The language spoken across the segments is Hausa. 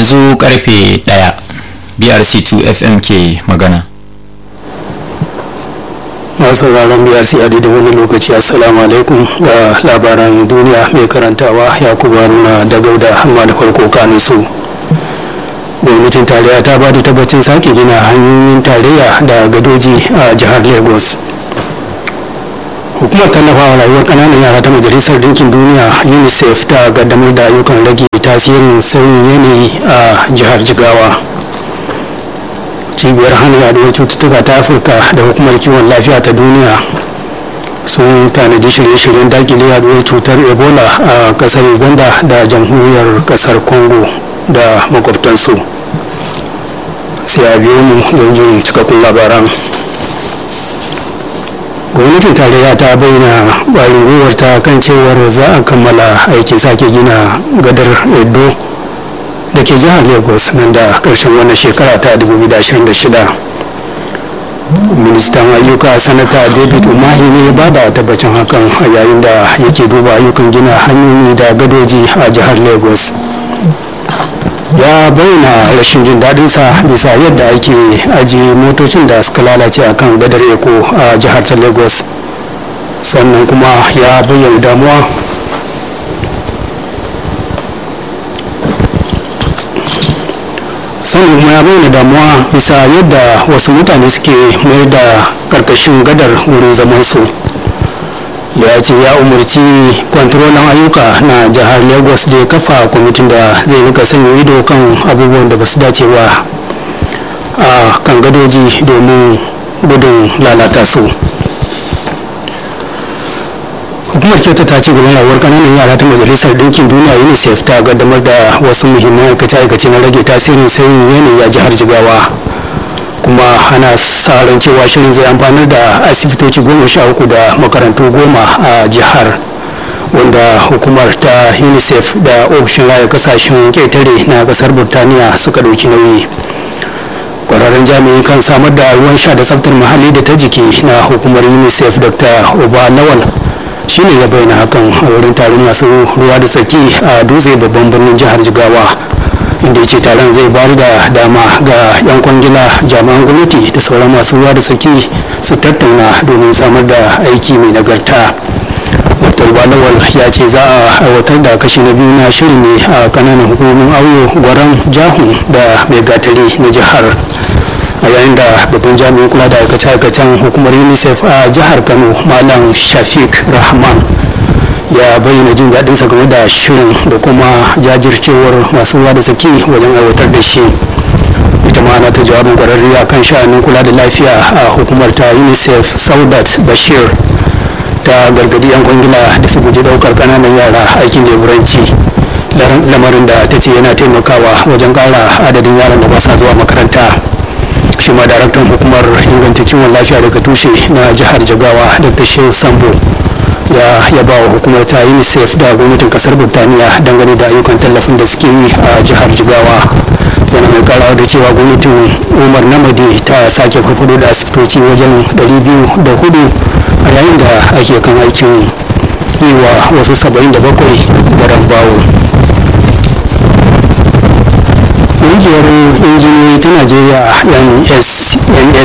yanzu karfe ɗaya brc2 fm ke magana masu sauraron brc a da wani lokaci assalamu alaikum ga labaran duniya mai karantawa yakubu haruna da gauda amma da farko kanin su gwamnatin tarayya ta ba da tabbacin sake gina hanyoyin tarayya da gadoji a jihar lagos hukumar tallafawa rayuwar kananan yara ta majalisar dinkin duniya unicef ta gaddamar da ayyukan rage tasirin sauyin yanayi a jihar jigawa cibiyar hana yaduwar cututtuka ta afirka da hukumar kiwon lafiya ta duniya sun tanadi shirye-shiryen dakile yaduwar cutar ebola a kasar uganda da jamhuriyar kasar congo da makwabtansu sai a biyo mu don jin cikakkun labaran gwamnatin tarayya ta bayyana ƙwarin gwiwar ta kan cewar za a kammala aikin sake gina gadar edo da ke jihar lagos nan da ƙarshen wannan shekara ta 2026 ministan ayyuka sanata david umahi ne ba da tabbacin hakan a yayin da yake duba ayyukan gina hanyoyi da gadoji a jihar lagos ya bayyana rashin jin daɗinsa bisa yadda ake ajiye motocin da suka lalace a kan gadar eko a jihar ta lagos sannan kuma ya bayyana damuwa sannan kuma ya bayyana damuwa bisa yadda wasu mutane suke mayar da karkashin gadar wurin zamansu ya ce ya umarci kwantarolan ayyuka na jihar lagos da ya kafa kwamitin da zai rika sanya ido kan abubuwan da ba su dace ba a kan gadoji domin gudun lalata su hukumar kyauta ta ci gaban rayuwar kananan yara ta majalisar ɗinkin duniya unicef ta gaddamar da wasu muhimman aikace-aikace na rage tasirin sauyin yanayi a jihar jigawa kuma ana sa ran cewa shirin zai amfanar da asibitoci goma sha uku da makarantu goma a jihar wanda hukumar ta unicef da ofishin raya kasashen ƙetare na kasar burtaniya suka ɗauki nauyi kwararren jami'i kan samar da ruwan sha da tsaftar muhalli da ta jiki na hukumar unicef dr oba lawal shine ya bayyana hakan a wurin taron masu ruwa da tsaki a dutse babban birnin jihar jigawa inda ya ce taron zai bayar da dama ga 'yan kwangila jami'an gwamnati da sauran masu ruwa da tsaki su tattauna domin samar da aiki mai nagarta dr balawal ya ce za a aiwatar da kashi na biyu na shirin ne a kananan hukumomin auyo gwaran jahun da mai gatari na jihar a yayin da babban jami'in kula da aikace-aikacen hukumar unicef a jihar kano malam shafiq rahman ya bayyana jin daɗinsa game da shirin da kuma jajircewar masu ruwa da tsaki wajen aiwatar da shi ita ma na ta jawabin kwararri a kan sha'anin kula da lafiya a hukumar ta unicef saudat bashir ta gargadi yan kwangila da su guji daukar kananan yara aikin leburanci lamarin da ta ce yana taimakawa wajen kara adadin yaran da ba sa zuwa makaranta shi ma daraktan hukumar inganta kiwon lafiya daga tushe na jihar jagawa dr shehu sambo ya yaba wa hukumar ta unicef da gwamnatin kasar burtaniya dangane da ayyukan tallafin da suke yi a jihar jigawa yana mai karawa da cewa gwamnatin umar namadi ta sake farfado da asibitoci wajen 204 a yayin da ake kan aikin yi wa wasu 77 garan bawo ƙungiyar injiniyoyi ta najeriya nsc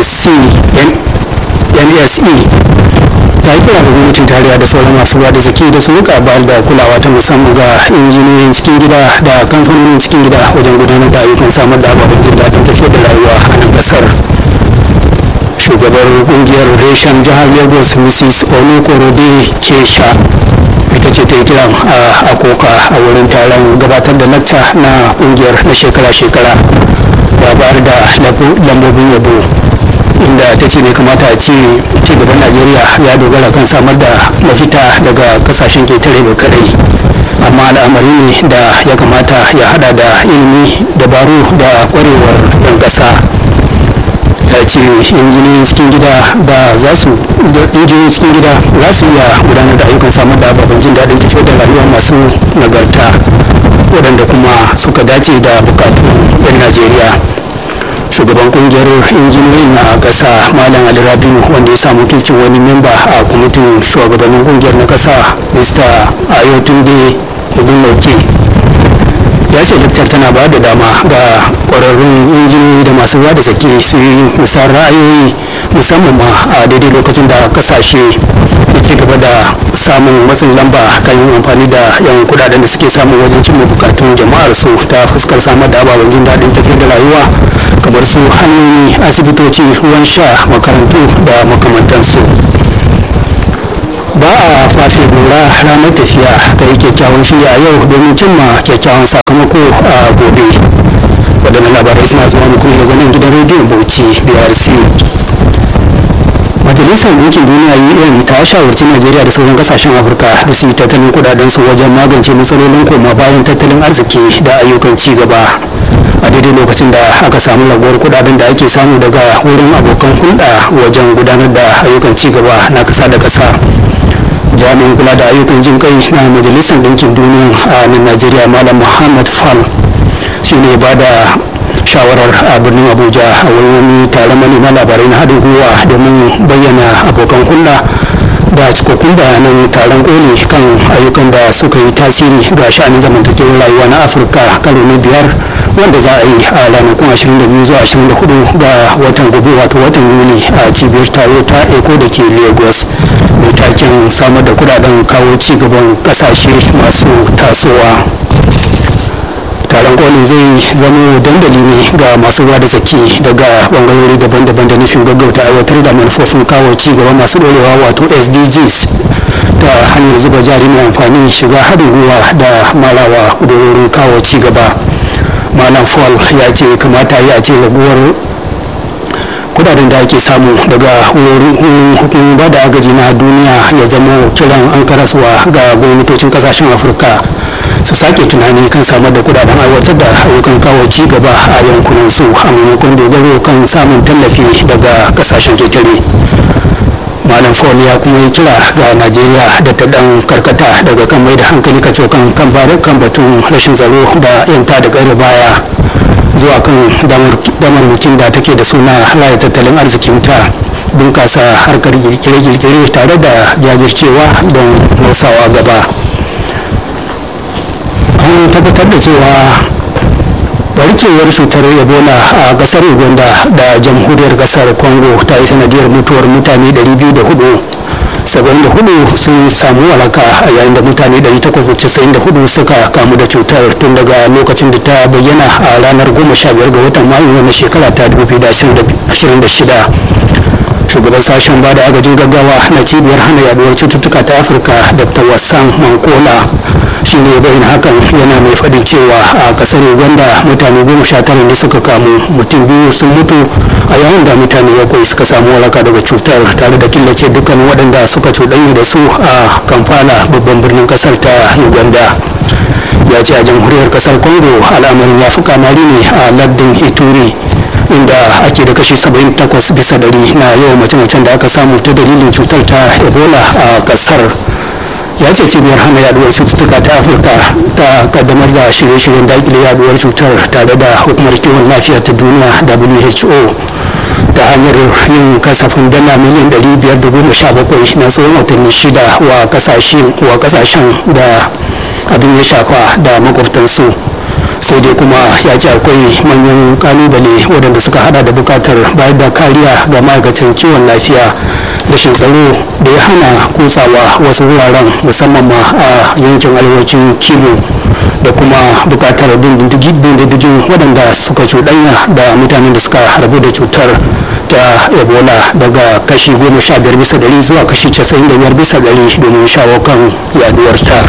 nse ta yi kira da gwamnatin tarayya da sauran masu ruwa da zaki da su rika bayar da kulawa ta musamman ga injiniyoyin cikin gida da kamfanonin cikin gida wajen gudanar da ayyukan samar da ababen jin daɗin tafiyar da rayuwa a nan ƙasar shugabar kungiyar reshen jihar lagos mrs olukorode kesha ita ce ta yi kiran a akoka a wurin taron gabatar da lacca na kungiyar na shekara-shekara da bayar da lambobin yabo inda ta ce bai kamata a ce cigaban najeriya ya dogara kan samar da mafita daga kasashen ketare da kadai amma al'amari ne da ya kamata ya hada da ilimi dabaru da kwarewar yan kasa ya ce injiniyoyin cikin gida ba za su injiniyoyin cikin gida za su iya gudanar da ayyukan samar da ababen jin daɗin tafiyar da rayuwa masu nagarta waɗanda kuma suka dace da bukatun 'yan najeriya shugaban kungiyar injiniyoyin na ƙasa malam ali rabiu wanda ya samu kirkin wani memba a kwamitin shugabannin kungiyar na ƙasa mr ayotunde ogunloke ya ce laktar tana ba da dama ga kwararrun injiniyoyi da masu ruwa da tsaki su yi musayar ra'ayoyi musamman ma a daidai lokacin da kasashe ke ci gaba da samun matsin lamba kan yin amfani da yawan kudaden da suke samun wajen cimma bukatun jama'ar su ta fuskar samar da ababen jin daɗin tafiyar da rayuwa kamar su hanyoyi asibitoci ruwan sha makarantu da makamantansu ba a fafe lura ranar tafiya ta yi kyakkyawan shirya a yau domin cimma kyakkyawan sakamako a gobe waɗannan labarai suna zuwa muku daga nan gidan rediyon bauchi brc majalisar ɗinkin duniya un ta shawarci najeriya da sauran kasashen afirka da su yi tattalin kudaden su wajen magance matsalolin koma bayan tattalin arziki da ayyukan ci gaba a daidai lokacin da aka samu raguwar kudaden da ake samu daga wurin abokan hulɗa wajen gudanar da ayyukan ci gaba na ƙasa da ƙasa jami'in kula da ayyukan jin kai na majalisar ɗinkin duniya a nan najeriya malam muhammad fal shi ne ba da shawarar a birnin abuja a wurin wani taron manema labarai na haɗin gwiwa domin bayyana abokan hulɗa da cikakkun bayanan taron koli kan ayyukan da suka yi tasiri ga sha'anin zamantakewar rayuwa na afirka karo na biyar wanda za a yi a ranakun 22 zuwa 24 ga watan gobe wato watan yuni a cibiyar taro ta eko da ke lagos mai taken samar da kudaden kawo cigaban kasashe masu tasowa taron kolin zai zama dandali ne ga masu ruwa da tsaki daga bangarori daban-daban da nufin gaggauta aiwatar da manufofin kawo cigaba masu dorewa wato sdgs da hanyar zuba jari mai amfani shiga haɗin gwiwa da malawa kudurorin kawo cigaba malam fall ya ce kamata ya ce raguwar kudaden da ake samu daga wurin hukumomin ba da agaji na duniya ya zama kiran an karasuwa ga gwamnatocin kasashen afirka su sake tunani kan samar da kudaden aiwatar da ayyukan kawo ci gaba a yankunan su a maimakon dogaro kan samun tallafi daga kasashen ketare malam fon ya kuma yi kira ga najeriya da ta dan karkata daga kan mai da hankali kacokan kan kan batun rashin tsaro da yanta da gari baya zuwa kan damarmakin da take da suna raya tattalin arzikinta bunkasa harkar girkire-girkire tare da jajircewa don motsawa gaba an tabbatar da cewa barkewar cutar ebola a kasar uganda da jamhuriyar kasar congo ta yi sanadiyar mutuwar mutane 204 74 sun samu walaka a yayin da mutane 894 suka kamu da cutar tun daga lokacin da ta bayyana a ranar 15 ga watan mayu na shekara ta 2026 shugaban sashen ba da agajin gaggawa na cibiyar hana yaduwar cututtuka ta afirka dr wassan mankola shi ne bayan hakan yana mai faɗin cewa a kasar uganda mutane goma sha tara ne suka kamu mutum biyu sun mutu a yayin da mutane bakwai suka samu waraka daga cutar tare da killace dukkan waɗanda suka cuɗanya da su a kamfala babban birnin kasar ta uganda ya ce a jamhuriyar kasar congo al'amarin ya fi kamari ne a lardin ituri inda ake da kashi 78 bisa dari na yawan mace-macen da aka samu ta dalilin cutar ta ebola a kasar ya ce cibiyar hana yaduwar cututtuka ta afirka ta kaddamar da shirye-shiryen dakile yaduwar cutar tare da hukumar kiwon lafiya ta duniya who ta hanyar yin kasafin dala miliyan 517 na tsawon watanni shida wa kasashen da abin ya shafa da makwabtansu sai dai kuma ya ce akwai manyan kalubale waɗanda suka hada da bukatar bayar da kariya ga ma'aikatan kiwon lafiya rashin tsaro da ya hana kutsawa wasu wuraren musamman ma a yankin arewacin kibo da kuma bukatar bin diddigin waɗanda suka cuɗanya da mutanen da suka harbu da cutar ta ebola daga kashi goma sha biyar bisa ɗari zuwa kashi casa'in da biyar bisa ɗari domin shawo kan yaduwarta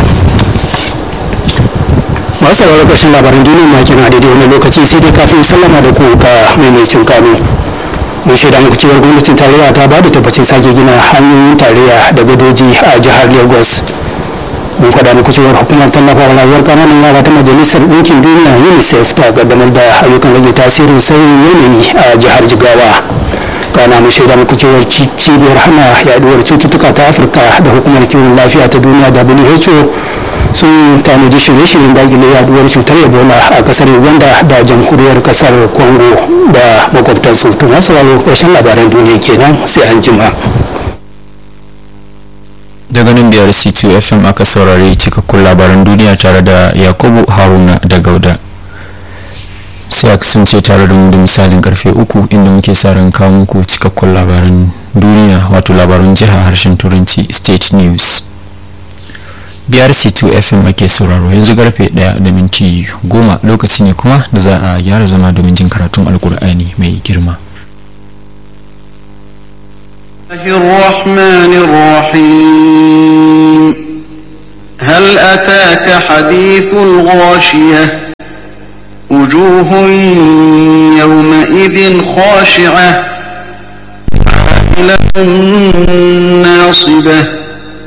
masu sauraron ƙarshen labaran duniya na kina daidai wani lokaci sai dai kafin sallama da ku ga maimacin kano mun shaida muku cewar gwamnatin tarayya ta ba da tabbacin sake gina hanyoyin tarayya da gadoji a jihar lagos mun faɗa muku cewar hukumar tallafawa rayuwar ƙananan yara ta majalisar ɗinkin duniya unicef ta kaddamar da ayyukan rage tasirin sauyin yanayi a jihar jigawa kana mu shaida muku cewar cibiyar hana yaduwar cututtuka ta afirka da hukumar kiwon lafiya ta duniya who sun tanaji shirye-shiryen dakile yaduwar cutar ebola a kasar uganda da jamhuriyar kasar congo da makwabtansu to masu ƙarshen labaran duniya kenan sai an jima. daga nan biyar c2 fm aka saurari cikakkun labaran duniya tare da yakubu haruna da gauda sai a kasance tare da mu da misalin karfe uku inda muke sa ran kawo muku cikakkun labaran duniya wato labaran jiha harshen turanci state news biyar c2 fm ake sauraro yanzu karfe 1 da minti goma lokaci ne kuma da za a gyara zama domin jin karatun alkur'ani mai girma الرحمن الرحيم هل أتاك حديث الغاشية وجوه يومئذ خاشعة عاملة ناصبة